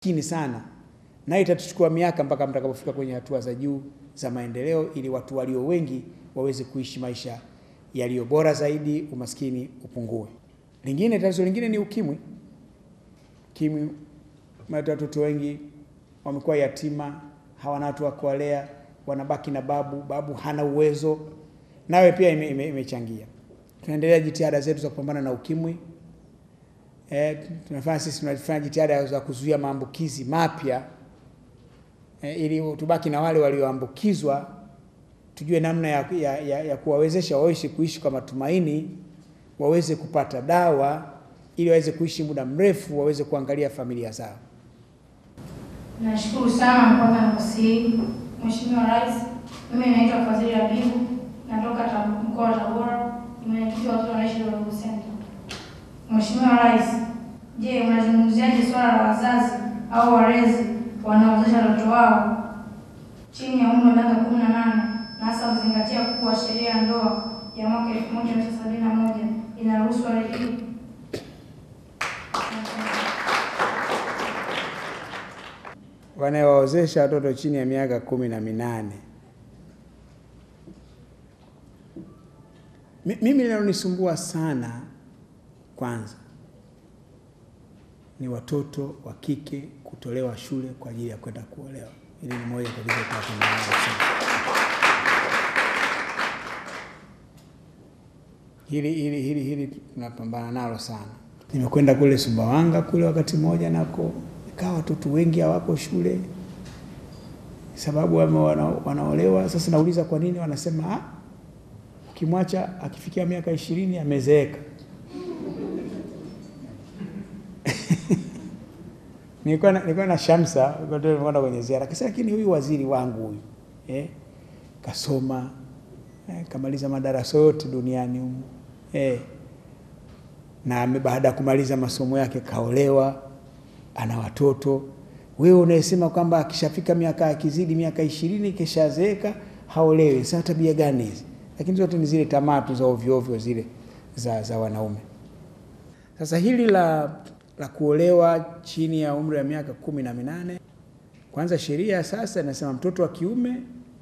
chini sana, nayo itatuchukua miaka mpaka mtakapofika kwenye hatua za juu za maendeleo, ili watu walio wengi waweze kuishi maisha yaliyo bora zaidi, umaskini upungue. Lingine, tatizo lingine ni ukimwi. Ukimwi umeleta watoto wengi wamekuwa yatima, hawana watu wa kuwalea, wanabaki na babu, babu hana uwezo, nawe pia imechangia ime, ime tunaendelea jitihada zetu za kupambana na ukimwi. E, tunafanya sisi tunafanya jitihada za kuzuia maambukizi mapya e, ili tubaki na wale walioambukizwa, tujue namna ya, ya, ya, ya kuwawezesha waishi kuishi kwa matumaini, waweze kupata dawa ili waweze kuishi muda mrefu, waweze kuangalia familia zao. Nashukuru sana kupata nafasi hii Mheshimiwa Rais. Mimi naitwa Fadhili Habibu, natoka mkoa wa Tabora, ni mwenyekiti wa watoto wanaishi Ruvu Center. Mheshimiwa Rais, je, unazungumziaje swala la wazazi au walezi wanaozesha watoto wao chini ya umri wa miaka kumi na nane na hasa kuzingatia kuwa sheria ya ndoa ya mwaka elfu moja mia tisa sabini na moja inaruhusu hali hii? wanaowaozesha watoto chini ya miaka kumi na minane. Mimi linalonisumbua sana kwanza ni watoto wa kike kutolewa shule kwa ajili ya kwenda kuolewa. Hili ni moja kabisa tunapambana sana. Hili hili hili hili tunapambana nalo sana. Nimekwenda kule Sumbawanga kule wakati mmoja nako ikawa watoto wengi hawako shule sababu wana, wanaolewa. Sasa nauliza kwa nini, wanasema ah, ukimwacha akifikia miaka ishirini amezeeka. nilikuwa na, nilikuwa na Shamsa kwenda kwenye ziara akasema, lakini huyu waziri wangu huyu eh, kasoma eh, kamaliza madarasa yote duniani humu eh, na baada ya kumaliza masomo yake kaolewa ana watoto. Wewe unayesema kwamba akishafika miaka akizidi miaka ishirini kishazeeka haolewi. Sasa tabia gani hizi? Lakini zote ni zile tamaa tu za ovyo ovyo zile za, za wanaume. Sasa hili la, la kuolewa chini ya umri wa miaka kumi na minane, kwanza sheria sasa inasema mtoto wa kiume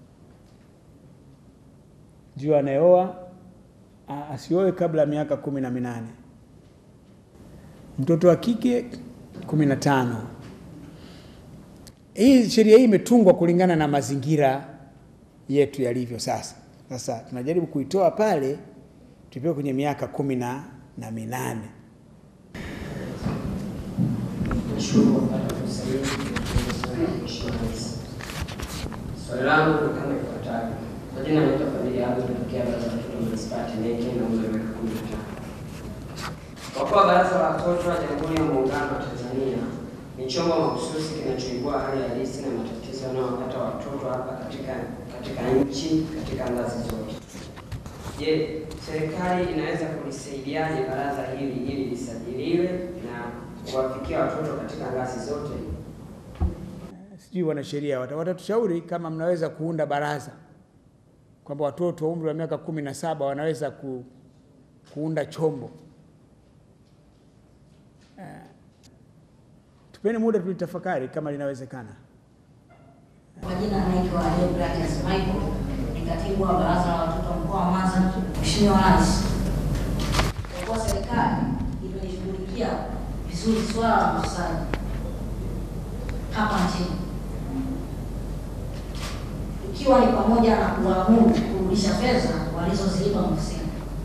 ndio anayeoa asioe kabla ya miaka kumi na minane, mtoto wa kike kumi na tano. Hii sheria hii imetungwa kulingana na mazingira yetu yalivyo sasa. Sasa tunajaribu kuitoa pale tupeleke kwenye miaka kumi na minane. Swali langu ni kama ifuatavyo. Kwa jina naitwa Fadhili Abu, natokea Baraza la Watoto Manispaa Temeke na umri wa miaka kumi na tano. Kwa kuwa Baraza la Watoto la Jamhuri ya Muungano wa Tanzania ni chombo mahususi kinachoibua hali halisi na matatizo yanayowapata watoto hapa katika katika nchi katika ngazi zote. Je, serikali inaweza kulisaidiaje baraza hili ili lisajiliwe na kuwafikia watoto katika ngazi zote? Sijui wanasheria watatushauri kama mnaweza kuunda baraza kwamba watoto wa umri wa miaka kumi na saba wanaweza ku, kuunda chombo uh, tupeni muda tulitafakari kama linawezekana. Kwa jina anaitwa Deogratias Michael, ni katibu wa baraza la watoto mkoa wa Mwanza. Mheshimiwa Rais, kwa kuwa serikali imelishughulikia vizuri swala la ufisadi hapa nchini, ikiwa ni pamoja na kuamuru kurudisha fedha walizoziiba mhusika.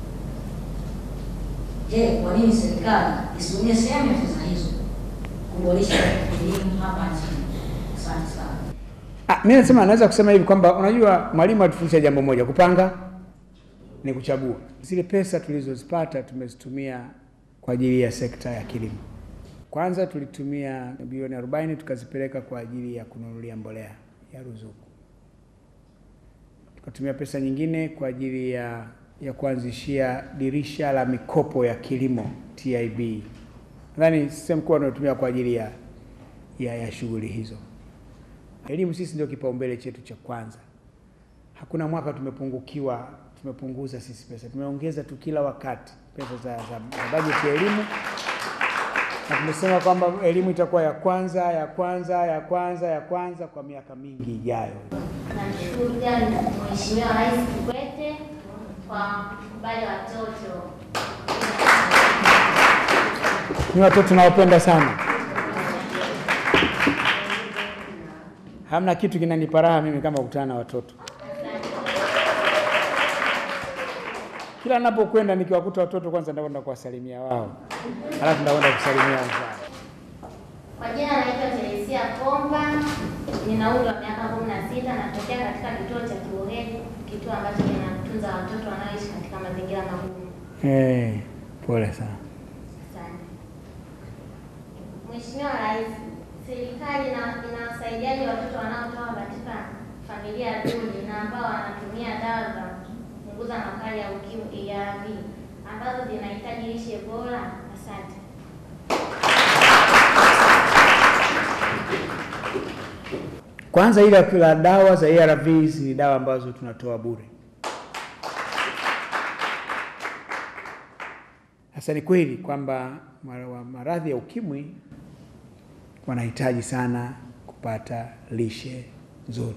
Je, kwa nini serikali isitumie sehemu ya fedha hizo kuboresha elimu hapa nchini? Asante sana. Ah, mimi nasema naweza kusema hivi kwamba unajua mwalimu atufundisha jambo moja, kupanga ni kuchagua. Zile pesa tulizozipata tumezitumia kwa ajili ya sekta ya kilimo. Kwanza tulitumia bilioni 40 tukazipeleka kwa ajili ya kununulia mbolea ya ruzuku. Tukatumia pesa nyingine kwa ajili ya ya kuanzishia dirisha la mikopo ya kilimo TIB. Nadhani sehemu kubwa tunatumia kwa ajili ya, ya, ya shughuli hizo. Elimu sisi ndio kipaumbele chetu cha kwanza. Hakuna mwaka tumepungukiwa, tumepunguza sisi pesa, tumeongeza tu kila wakati pesa za, za, za bajeti ya elimu na tumesema kwamba elimu itakuwa ya kwanza ya kwanza ya kwanza ya kwanza kwa miaka mingi ijayo. Namshukuru pia Mheshimiwa Rais Kikwete kwa kukubali watoto. Ni watoto nawapenda sana. Hamna kitu kinanipa raha mimi kama kukutana na watoto. Kila ninapokwenda nikiwakuta watoto, kwanza ndakwenda kuwasalimia wao, halafu ndakwenda kusalimia wenzao. Kwa jina naitwa Teresia Komba, nina umri wa miaka kumi na sita, natokea katika kituo cha Kiboheri, kituo ambacho kinatunza watoto wanaoishi katika mazingira magumu. Eh, pole sana. Asante. Mheshimiwa Rais, serikali ina- inawasaidiaje watoto wanaotoka katika familia duni na ambao wanatumia dawa za kupunguza makali ya ukimwi ARV ambazo zinahitaji lishe bora? Asante. Kwanza ile la dawa za ARVs ni dawa ambazo tunatoa bure. Sasa ni kweli kwamba mara- wa- maradhi ya ukimwi wanahitaji sana kupata lishe nzuri.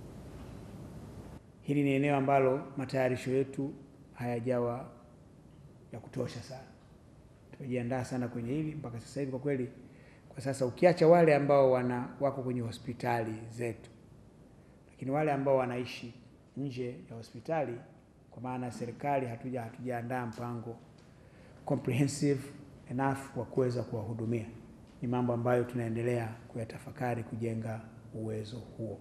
Hili ni eneo ambalo matayarisho yetu hayajawa ya kutosha sana. Tumejiandaa sana kwenye hili mpaka sasa hivi, kwa kweli, kwa sasa ukiacha wale ambao wana wako kwenye hospitali zetu, lakini wale ambao wanaishi nje ya hospitali, kwa maana ya serikali, hatuja hatujaandaa mpango comprehensive enough wa kuweza kuwahudumia. Ni mambo ambayo tunaendelea kuyatafakari kujenga uwezo huo.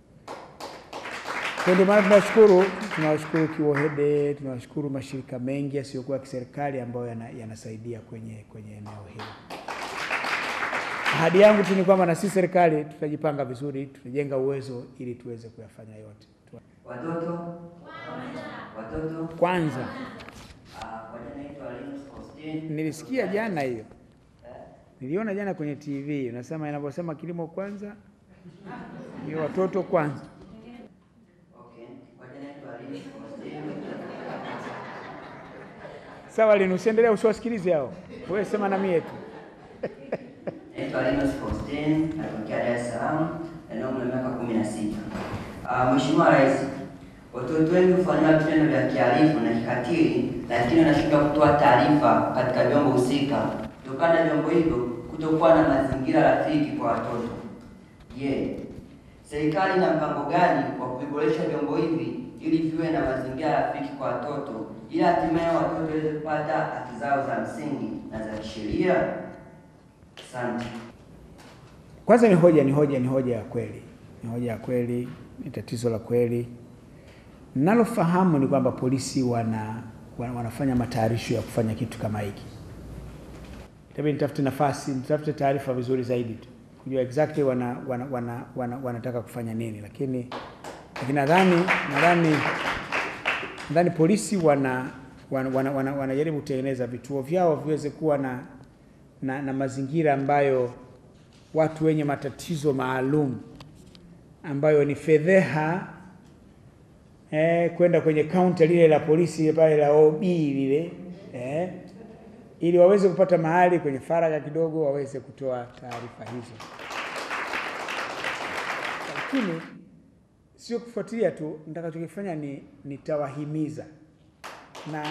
Kwa ndio maana tunashukuru, tunawashukuru Kiwohede, tunawashukuru mashirika mengi yasiyokuwa ya kiserikali ambayo yana- yanasaidia kwenye kwenye eneo hili. Ahadi yangu tu ni kwamba na sisi serikali tutajipanga vizuri, tutajenga uwezo ili tuweze kuyafanya yote. Tu- Watoto watoto, Kwanza ah, kwa jina naitwa Linus Faustin. nilisikia jana hiyo, niliona jana kwenye TV unasema, inavyosema kilimo kwanza, ni watoto kwanza. Okay, kwa jina naitwa Linus Faustin. Sawa, Linu, usiendelee, usiwasikilize hao, wewe sema na mie tu. Naitwa Linus Faustin, natokea Dar es Salaam, na umri wa miaka kumi na sita. Ah, Mheshimiwa Rais, watoto wengi hufanyiwa vitendo vya kihalifu na kikatili, lakini wanashindwa kutoa taarifa katika vyombo husika kutokana na vyombo hivyo kutokuwa na mazingira rafiki kwa watoto. Je, serikali ina mpango gani wa kuviboresha vyombo hivi ili viwe na mazingira rafiki kwa watoto ili hatimaye watoto waweze kupata haki zao za msingi na za kisheria? Asante. Kwanza ni hoja, ni hoja, ni hoja ya kweli, ni hoja ya kweli, ni tatizo la kweli. Ninalofahamu ni kwamba polisi wana, wana wanafanya matayarisho ya kufanya kitu kama hiki. Itabidi nitafute nafasi, nitafute taarifa vizuri zaidi tu kujua exactly wana, wana, wana, wana, wanataka kufanya nini, lakini lakini nadhani nadhani nadhani polisi wana wanajaribu wana, wana, wanajaribu kutengeneza vituo vyao viweze kuwa na, na, na mazingira ambayo watu wenye matatizo maalum ambayo ni fedheha eh, kwenda kwenye kaunta lile la polisi pale la OB lile eh, ili waweze kupata mahali kwenye faragha kidogo waweze kutoa taarifa hizo, lakini sio kufuatilia tu. Nitakachokifanya ni nitawahimiza na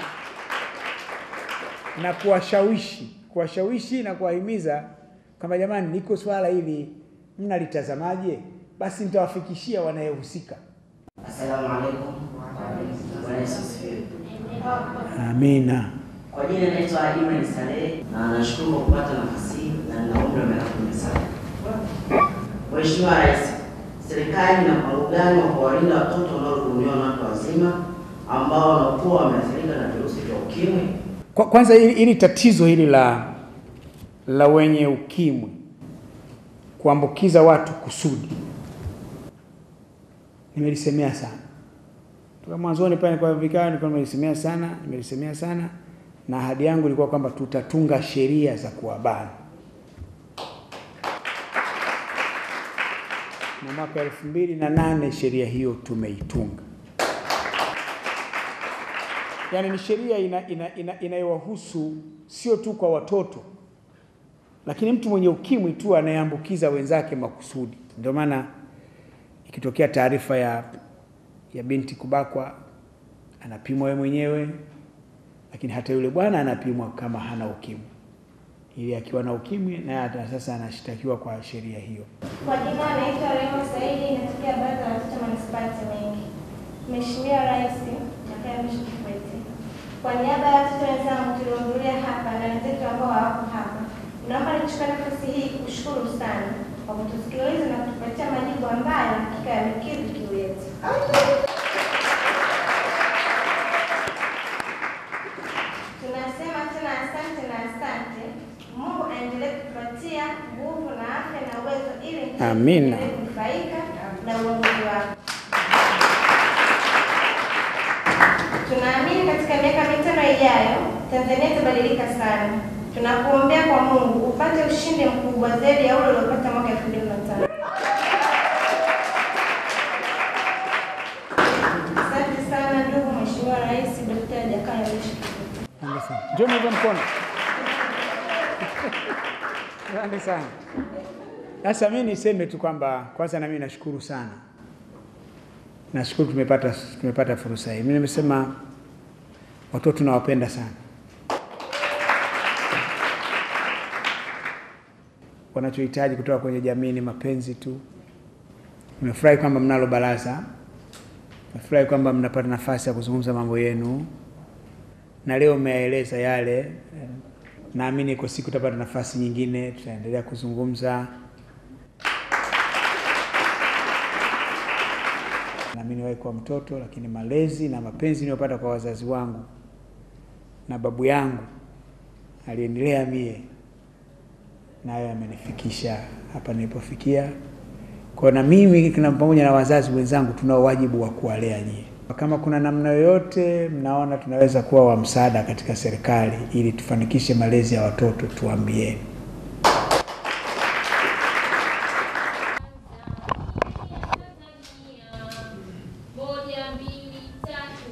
na kuwashawishi kuwashawishi na kuwahimiza kwamba jamani, liko swala hili mnalitazamaje? Basi nitawafikishia wanayehusika. Asalamu alaikum. Bwana Yesu asifiwe. Amina. Kwa jina naitwa Ibrahim Saleh na nashukuru kwa kupata nafasi hii na nina umri wa miaka kumi na saba. Mheshimiwa Rais, serikali ina mpango gani wa kuwalinda watoto wanaohudumiwa na watu wazima ambao wanakuwa wameathirika na virusi vya ukimwi? Kwa, kwanza hili, hili tatizo hili la la wenye ukimwi kuambukiza watu kusudi nimelisemea sana toka mwanzoni pale kwa vikao, nilikuwa nimelisemea sana, nimelisemea sana, na ahadi yangu ilikuwa kwamba tutatunga sheria za kuwabana, na mwaka elfu mbili na nane sheria hiyo tumeitunga. Yaani ni sheria ina, ina, ina, inayowahusu sio tu kwa watoto lakini mtu mwenye ukimwi tu anayeambukiza wenzake makusudi. Ndio maana ikitokea taarifa ya, ya binti kubakwa anapimwa yeye mwenyewe, lakini hata yule bwana anapimwa kama hana ukimwi, ili akiwa na ukimwi naye hata sasa anashtakiwa kwa sheria hiyo. Kwa jina anaitwa Rema Saidi, inatokea baraza la watoto manispaa ya Temeke. Mheshimiwa Rais Jakaya Mrisho Kikwete, kwa niaba ya watoto wenzangu tuliohudhuria hapa na wenzetu ambao hawako hapa, naomba nichukue nafasi hii kushukuru sana kwa kutusikiliza na kutupatia majibu ambayo hakika yamekidhi kiu yetu. Tunasema tena asante na asante. Mungu aendelee kutupatia nguvu na afya na uwezo ili nchi Amina. iendelee kunufaika na uongozi wako. Tunaamini katika miaka mitano ijayo Tanzania itabadilika sana. Tunakuombea kwa Mungu upate ushindi mkubwa zaidi ya ule uliopata mwaka 2005. Asante sana ndugu Mheshimiwa Rais Dr. Jakaya Mrisho Kikwete. Asante sana. Njoo nipe mkono. Asante sana. Sasa mimi niseme tu kwamba kwanza na mimi nashukuru sana, nashukuru tumepata, tumepata fursa hii. Mimi nimesema watoto tunawapenda sana, wanachohitaji kutoka kwenye jamii ni mapenzi tu. Nimefurahi kwamba mnalo baraza, nimefurahi kwamba mnapata nafasi ya kuzungumza mambo yenu na leo umeyaeleza yale. eh, Naamini iko siku tutapata nafasi nyingine, tutaendelea kuzungumza. Nami niwahi kuwa mtoto, lakini malezi na mapenzi niliyopata kwa wazazi wangu na babu yangu aliendelea mie, nayo yamenifikisha hapa nilipofikia. Kwa na mimi na pamoja na wazazi wenzangu tunao wajibu wa kuwalea nyie. Kama kuna namna yoyote mnaona tunaweza kuwa wa msaada katika serikali ili tufanikishe malezi ya watoto, tuambieni. Moja, mbili, tatu.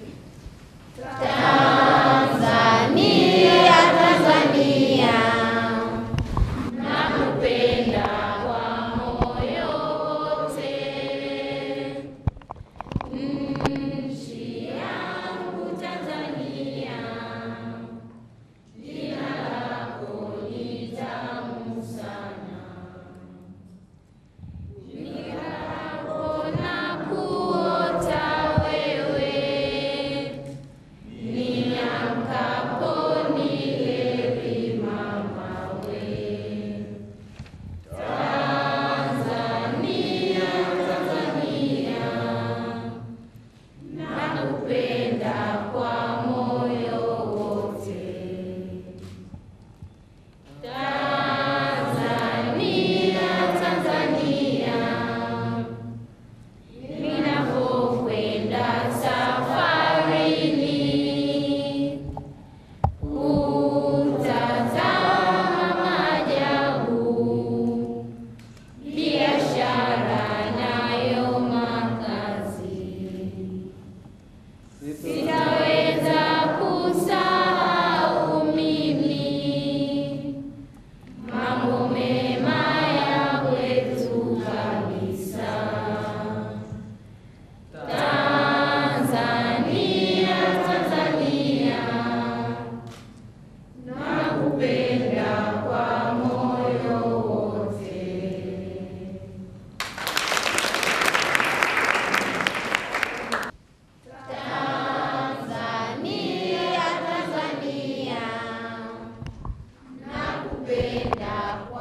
Tanzania nakupenda kwa